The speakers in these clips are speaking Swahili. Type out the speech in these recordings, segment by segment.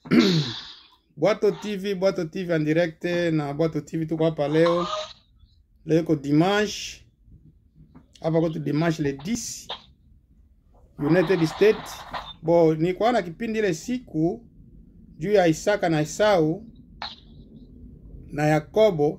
Bwato TV, Bwato TV en direct na Bwato TV tuko hapa leo. Leo iko dimanche. Hapa kwetu dimanche le 10 United States. Bo nilikuwa na kipindi ile siku juu ya Isaka na Esau na Yakobo,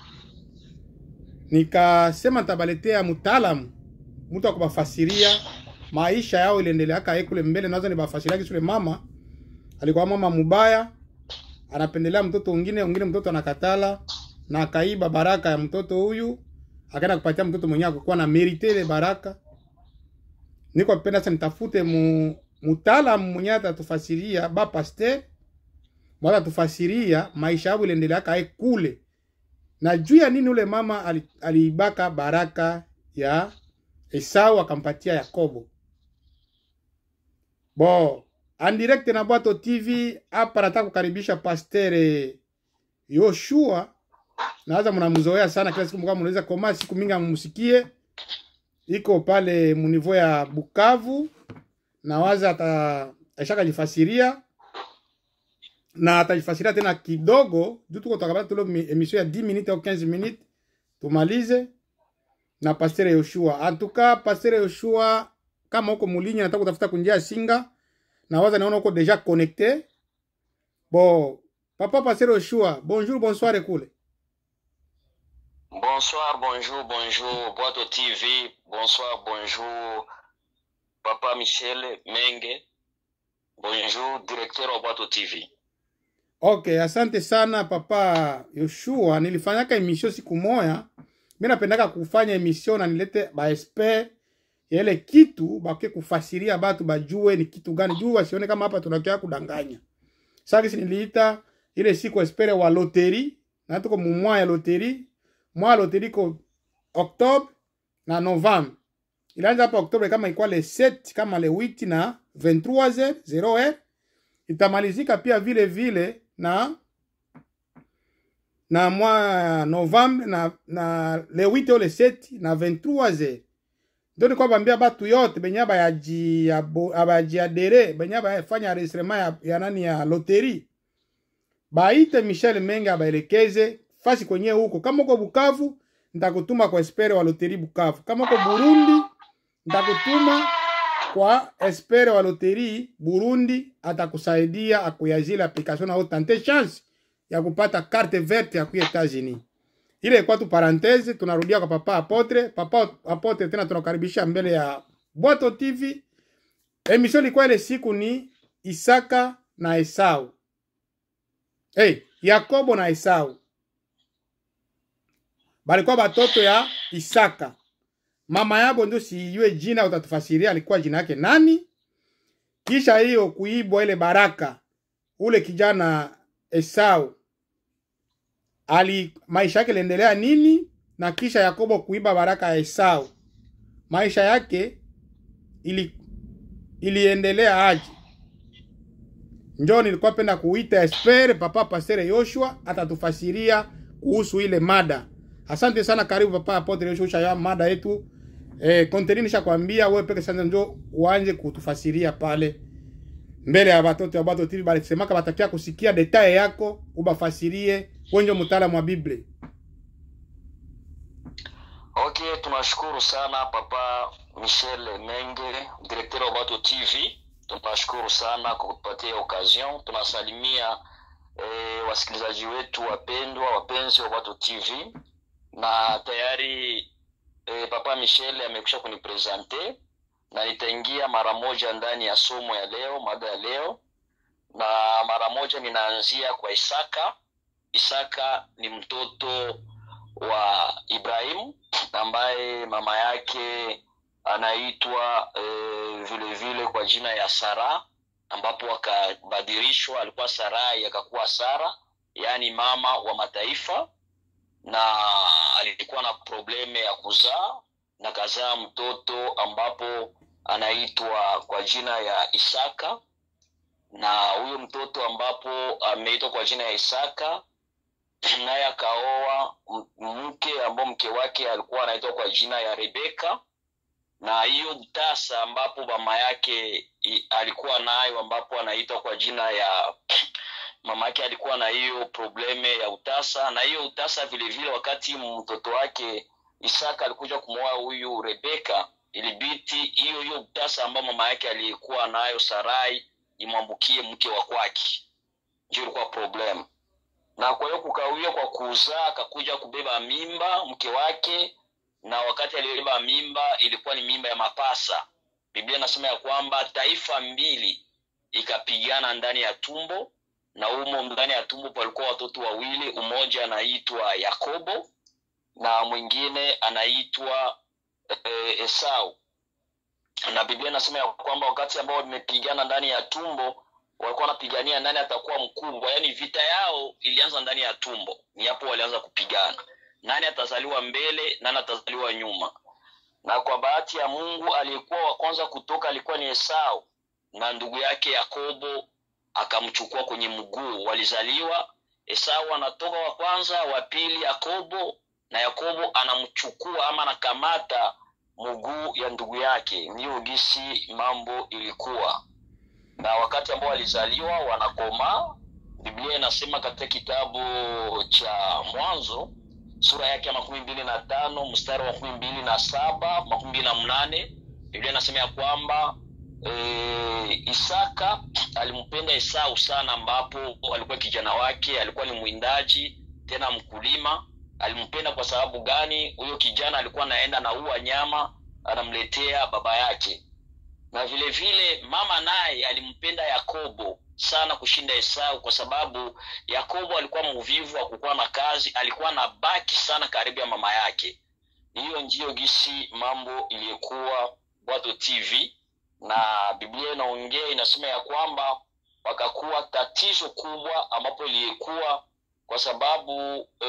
nikasema nitabaletea mtaalamu mtu akubafasiria maisha yao iliendeleaka ye kule mbele, naweza nibafasiria kisule mama alikuwa mama mubaya, anapendelea mtoto mwingine, mwingine mtoto anakatala na akaiba baraka ya mtoto huyu, akaenda kupatia mtoto mwenyewe akukuwa na merite ile baraka. Niko penda sasa nitafute mu mtaalamu mwenyewe atatufasiria ba pasteur mwana atufasiria maisha yao iliendeleaka ye kule na juu ya nini ule mama ali- aliibaka baraka ya Esau akampatia Yakobo. Bo, en direct na Bwato TV hapa nataka kukaribisha Pasteur Yoshua. Naweza mnamzoea sana kila siku mkao mnaweza koma siku mingi mumsikie. Iko pale munivo ya Bukavu na waza ata ashaka jifasiria na atajifasiria tena kidogo juu tuko tutakabata tule emission ya 10 minutes au 15 minutes tumalize na Pasteur Yoshua. Antuka Pasteur Yoshua, kama uko mulinyi nataka kutafuta kunjia ya singa na waza naona uko deja connecté. Bon, papa Pasteur Yoshua, bonjour bonsoir kule. Bonsoir, bonjour, bonjour, Boato TV. Bonsoir, bonjour, Papa Michel Menge. Bonjour, directeur wa Boato TV. Okay, asante sana papa Yoshua. Nilifanyaka emission siku moya. Mimi napendaka kufanya emission na nilete ba expert ya ile kitu bake kufasiria batu bajue ni kitu gani, juu wasione kama hapa tunakia kudanganya. Sasa kisi niliita ile siku expert wa loteri na tuko mu mwa ya loteri, mwa ya loteri ko Octobre na Novembre. Ilianza hapa Oktobre kama ilikuwa le 7 kama le 8 na 23h 0h itamalizika pia vile vile na na mwa Novembre na na le 8 au le 7 na 23h ndio nilikuwa bambia batu yote benye bayaji abajiadere benye bayafanya enregistrement ya, ya nani ya loteri baite Michel Menge abaelekeze fasi kwenye huko. Kama uko Bukavu, nitakutuma kwa espere wa loteri Bukavu. Kama uko Burundi, nitakutuma kwa espere wa loteri Burundi, atakusaidia akuyazile application na utante chance ya kupata carte verte ya kuya Etats-Unis. Ile ilikuwa tu parenthese, tunarudia kwa papa Apotre. Papa Apotre tena tunakaribisha mbele ya Bwato TV. Emission ilikuwa ile siku ni Isaka na Esau. Hey, Yakobo na Esau balikuwa batoto ya Isaka. Mama yabo ndio siyue jina, utatufasiria alikuwa jina yake nani. Kisha hiyo kuibwa ile baraka, ule kijana Esau ali maisha yake iliendelea nini, na kisha Yakobo kuiba baraka ya Esau, maisha yake ili iliendelea aje? Njoo nilikuwa penda kuita expert papa Pastere Yoshua atatufasiria kuhusu ile mada. Asante sana, karibu papa Apotre Yoshua ya mada yetu. Eh, konteni nishakwambia wewe peke sasa njoo uanze kutufasiria pale mbele ya watoto wa Bwato TV balisemaka batakia kusikia detail yako ubafasirie wenjo mtaalamu wa Biblia. Okay, tunashukuru sana Papa Michel Menge, directeur wa Boato TV. Tunashukuru sana kwa kutupatia occasion. Tunasalimia eh, wasikilizaji wetu wapendwa, wapenzi wa Boato TV, na tayari eh, Papa Michel amekwisha kunipresente na nitaingia mara moja ndani ya somo ya leo, mada ya leo, na mara moja ninaanzia kwa Isaka. Isaka ni mtoto wa Ibrahimu ambaye mama yake anaitwa e, vile vile kwa jina ya Sara, ambapo akabadilishwa, alikuwa Sarai akakuwa Sara, yaani mama wa mataifa, na alikuwa na probleme ya kuzaa na kazaa mtoto ambapo anaitwa kwa jina ya Isaka, na huyo mtoto ambapo ameitwa kwa jina ya Isaka naye akaoa m- mke ambao mke wake alikuwa anaitwa kwa jina ya Rebeka, na hiyo tasa ambapo mama yake i- alikuwa nayo ambapo anaitwa kwa jina ya mama yake alikuwa na hiyo probleme ya utasa na hiyo utasa vile vile wakati mtoto wake isaka alikuja kumwoa huyu rebeka ilibiti hiyo hiyo utasa ambayo mama yake aliyekuwa nayo sarai imwambukie mke wa kwake ndio ilikuwa problem na kwa hiyo kukawia kwa kuzaa akakuja kubeba mimba mke wake na wakati aliyobeba mimba ilikuwa ni mimba ya mapasa biblia inasema ya kwamba taifa mbili ikapigana ndani ya tumbo na umo ndani ya tumbo palikuwa watoto wawili umoja anaitwa yakobo na mwingine anaitwa e, esau na biblia inasema ya kwamba wakati ambao wamepigana ndani ya tumbo walikuwa wanapigania nani atakuwa mkubwa yaani vita yao ilianza ndani ya tumbo ni hapo walianza kupigana nani atazaliwa mbele nani atazaliwa nyuma na kwa bahati ya mungu aliyekuwa wa kwanza kutoka alikuwa ni esau na ndugu yake yakobo akamchukua kwenye mguu walizaliwa esau anatoka wa kwanza wa pili yakobo na yakobo anamchukua ama anakamata mguu ya ndugu yake ndiyo gisi mambo ilikuwa na wakati ambao walizaliwa wanakomaa biblia inasema katika kitabu cha mwanzo sura yake ya makumi mbili na tano mstari wa makumi mbili na saba makumi mbili na mnane biblia inasema ya kwamba e, isaka alimpenda esau sana ambapo alikuwa kijana wake alikuwa ni mwindaji tena mkulima alimpenda kwa sababu gani huyo kijana alikuwa anaenda naua nyama anamletea baba yake na vile vile mama naye alimpenda yakobo sana kushinda esau kwa sababu yakobo alikuwa mvivu akukuwa na kazi alikuwa na baki sana karibu ya mama yake hiyo ndiyo gisi mambo iliyokuwa bwato tv na biblia inaongea inasema ya kwamba wakakuwa tatizo kubwa ambapo iliyekuwa kwa sababu e,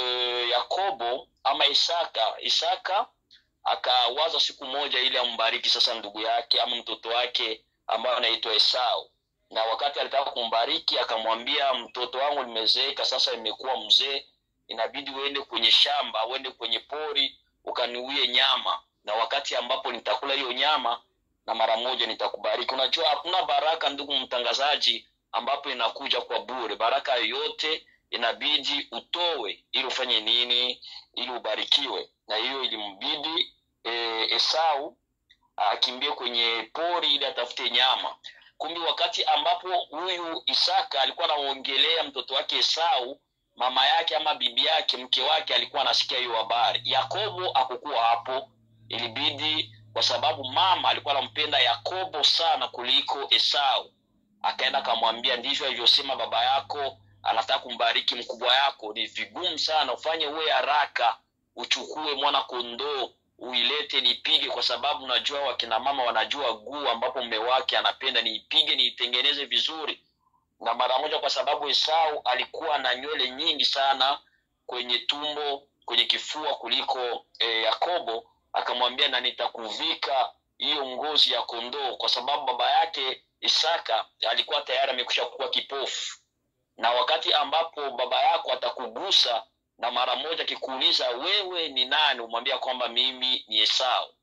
yakobo ama isaka isaka akawaza siku moja ili ambariki sasa ndugu yake ama mtoto wake ambayo anaitwa esau na wakati alitaka kumbariki akamwambia mtoto wangu limezeeka sasa imekuwa mzee inabidi uende kwenye shamba uende kwenye pori ukaniuie nyama na wakati ambapo nitakula hiyo nyama na mara moja nitakubariki unajua hakuna baraka ndugu mtangazaji ambapo inakuja kwa bure baraka yoyote inabidi utowe ili ufanye nini ili ubarikiwe na hiyo ilimbidi e, esau akimbie kwenye pori ili atafute nyama kumbe wakati ambapo huyu isaka alikuwa anaongelea mtoto wake esau mama yake ama bibi yake mke wake alikuwa anasikia hiyo habari yakobo akukuwa hapo ilibidi kwa sababu mama alikuwa anampenda yakobo sana kuliko esau akaenda akamwambia ndivyo alivyosema baba yako anataka kumbariki mkubwa yako ni vigumu sana ufanye uwe haraka uchukue mwana kondoo uilete niipige kwa sababu najua wakina mama wanajua guu ambapo mme wake anapenda niipige niitengeneze vizuri na mara moja kwa sababu esau alikuwa na nywele nyingi sana kwenye tumbo kwenye kifua kuliko e, yakobo akamwambia na nitakuvika hiyo ngozi ya kondoo kwa sababu baba yake isaka alikuwa tayari amekusha kuwa kipofu na wakati ambapo baba yako atakugusa na mara moja akikuuliza wewe ni nani umwambia kwamba mimi ni esau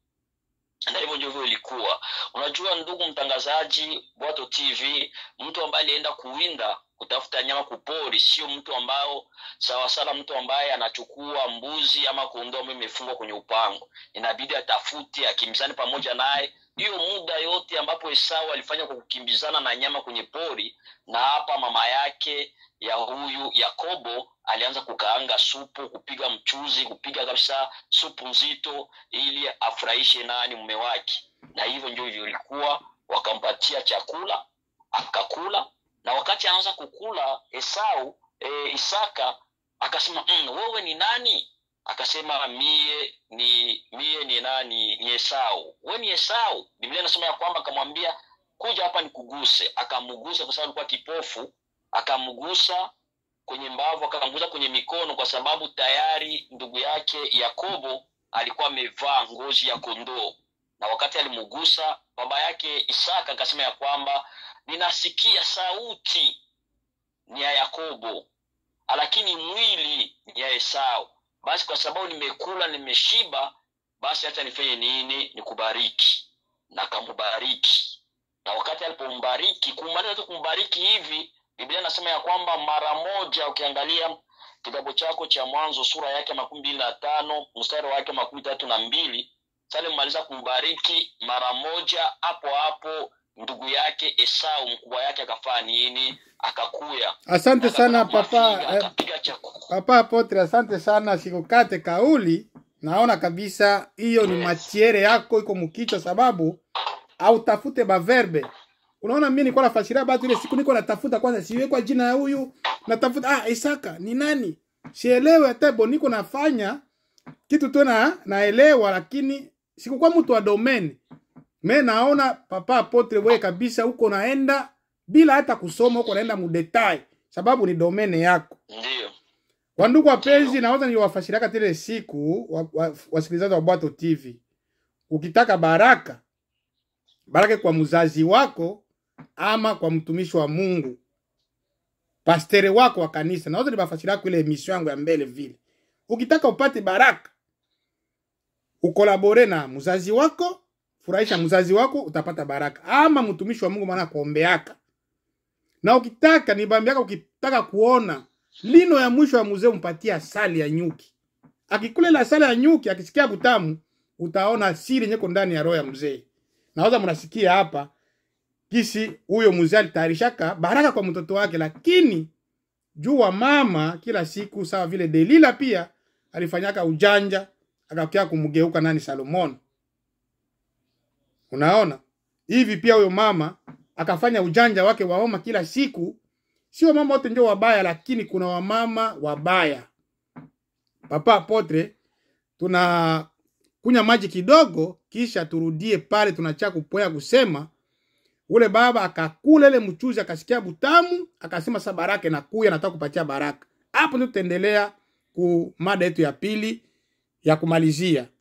na hivyo ndivyo ilikuwa unajua ndugu mtangazaji bwato tv mtu ambaye alienda kuwinda kutafuta nyama kupori sio mtu ambao sawa sana mtu ambaye anachukua mbuzi ama kondoo ambayo imefungwa kwenye upango inabidi atafute akimbizane pamoja naye hiyo muda yote ambapo esau alifanya kwa kukimbizana na nyama kwenye pori na hapa mama yake ya huyu yakobo alianza kukaanga supu kupiga mchuzi kupiga kabisa supu nzito ili afurahishe nani mume wake na hivyo ndio hivyo ilikuwa wakampatia chakula akakula na wakati anaanza kukula esau e, isaka akasema mm, wewe ni nani akasema mie ni mie ni nani ni esau we ni esau biblia inasema ya kwamba akamwambia kuja hapa nikuguse akamgusa kwa sababu alikuwa kipofu akamgusa kwenye mbavu akamgusa kwenye mikono kwa sababu tayari ndugu yake yakobo alikuwa amevaa ngozi ya kondoo na wakati alimgusa baba yake isaka akasema ya kwamba ninasikia sauti ni ya yakobo lakini mwili ni ya esau basi kwa sababu nimekula nimeshiba basi hata nifanye nini nikubariki na akambariki na wakati alipombariki kumaliza tu kumbariki hivi biblia inasema ya kwamba mara moja ukiangalia kitabu chako cha mwanzo sura yake makumi mbili na tano mstari wake makumi tatu na mbili sale mmaliza kumbariki mara moja hapo hapo ndugu yake esau mkubwa yake akafaa nini akakuya asante sana Akapata papa mafiga, eh, akapiga chakula papa apotre asante sana sikukate kauli naona kabisa hiyo ni Yes. matiere yako iko mkichwa sababu autafute baverbe unaona mimi nilikuwa nafasiria batu ile siku niko natafuta kwanza siwekwa jina ya huyu natafuta ah isaka ni nani sielewe hata bo niko nafanya kitu tu na naelewa lakini sikukuwa mtu wa domain me naona papa apotre wewe kabisa huko naenda bila hata kusoma huko naenda mudetai sababu ni domene yako ndiyo Wandugu wapenzi, naweza niwafashiriaka tile siku wa, wa, wasikilizaji wa Bwato TV, ukitaka baraka baraka kwa mzazi wako ama kwa mtumishi wa Mungu, pastere wako wa kanisa, naweza nibafashiriaka ile emission yangu ya mbele vile. Ukitaka upate baraka, ukolabore na mzazi wako, furahisha mzazi wako, utapata baraka, ama mtumishi wa Mungu, maana kuombeaka. Na ukitaka nibambiaka, ukitaka kuona lino ya mwisho ya mzee umpatie asali ya nyuki. Akikula ile asali ya nyuki, akisikia butamu, utaona siri nyeko ndani ya roho ya mzee. Naweza mnasikia hapa kisi huyo mzee alitayarishaka baraka kwa mtoto wake, lakini juu wa mama kila siku, sawa vile Delila pia alifanyaka ujanja, akakia kumgeuka nani Salomon. Unaona hivi, pia huyo mama akafanya ujanja wake wa mama kila siku sio mama wote ndio wabaya, lakini kuna wamama wabaya. Papa Apotre, tuna kunya maji kidogo, kisha turudie pale tunacha kupoya kusema ule baba akakula ile mchuzi akasikia butamu, akasema sasa baraka na kuya nataka kupatia baraka. Hapo ndio tutaendelea ku mada yetu ya pili ya kumalizia.